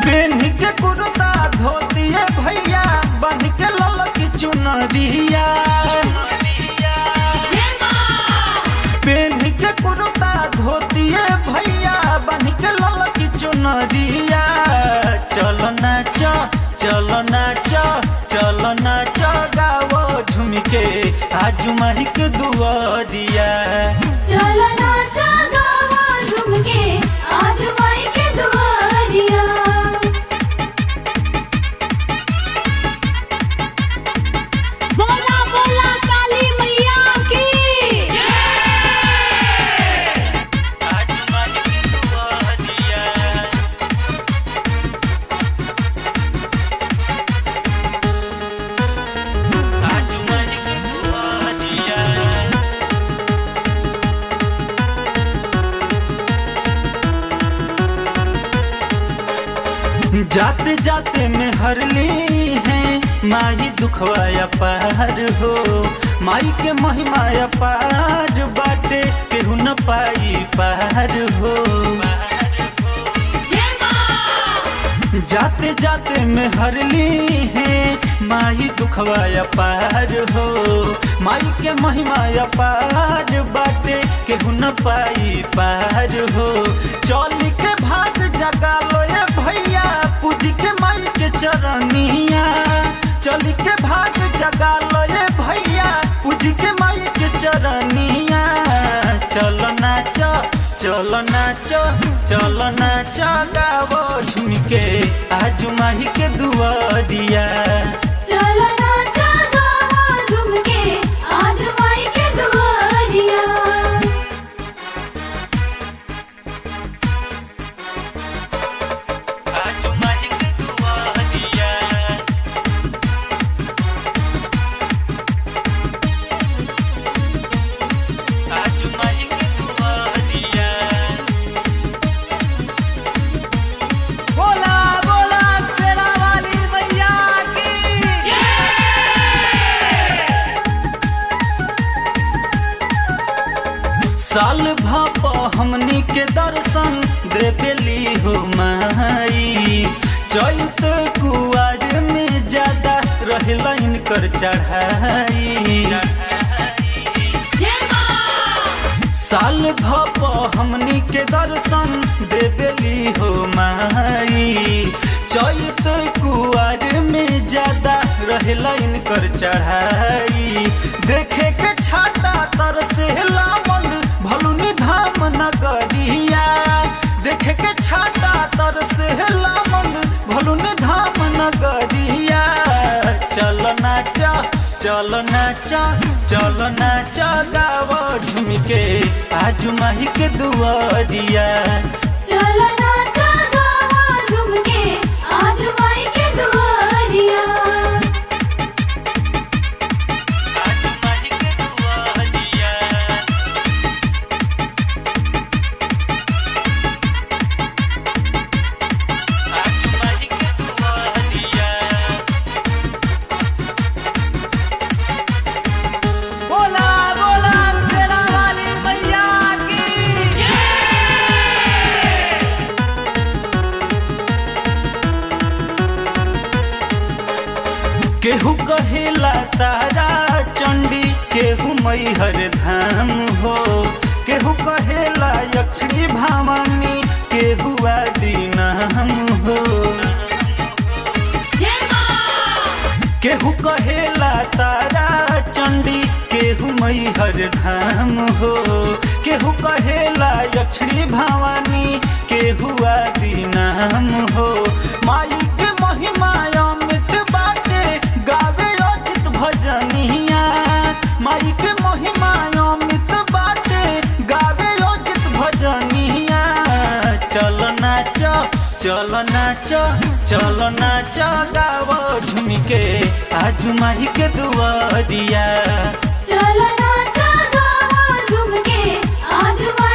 पेन्ही के कुर्ता धोतिए भैया बन के ललकी चुनरिया पेन्ही के कुर्ता धोतिए भैया बन के ललकी चुनरिया चलो नाच चलो नाच चलो नाच गावो झूम के आजू माही के दुआरिया चल नाचा गावा झूम के आज माई के दुआरिया बोला बोला काली मैया की आजू माही के दुआरिया आजू माही के दुआरिया जाते जाते में हरली है माही दुखवाया पार हो माई के महिमाया पार बाटे केहू न पाई पार हो जाते जाते में हरली है माई दुखवाया पार हो माई के महिमाया पार बाटे केहू न पाई पार हो चौली के भाग जगा लो ये भैया पूज के माई के चरनिया चली के भाग जगा लो ये भैया पूज के माई के चरनिया चलो नाच चलो नाच चलो नाच गावो झूम के आजू माही के दुआरिया चल नाचा गावा झूम के आज माई के दुआरिया आजू माही के दुआरिया आजू माही के दुआरिया बोला बोला शेरा वाली मैया की साल भाप हमनी के दर्शन देवेली हो माई चैत कुआर में ज्यादा रहला इनकर चढ़ाई साल भप हमनी के दर्शन देवेली हो माई चैत कुआर में ज्यादा रहला इनकर चढ़ाई देखे के छाता तर से लामन भलुनी धाम नगरिया देखे के छाता तर से लामन भलुनी धाम नगरिया चल नाच चल नाच चल नाच गाव झूम के आजू माही के दुआरिया चल नाचा गावा झूम के आज माई के दुआरिया आजू माही के दुआरिया आजू माही के दुआरिया बोला बोला शेरा वाली मैया की केहू कहेला तारा चंडी केहू मैहर धाम हो केहू कहेला यक्षी भावानी केहू आदि नाम हो केहू कहेला तारा चंडी केहू मैहर धाम हो केहू कहेला यक्षी भावानी केहू आदि नाम हो माई के महिमा अमित बाटे गावे अजित भजनिया माई के महिमा अमित बाटे गावे अजित भजनिया चल नाच चल नाच चल नाच गाव झूम के आजू माही के दुआरिया चल नाचा गावा झूम के आज माई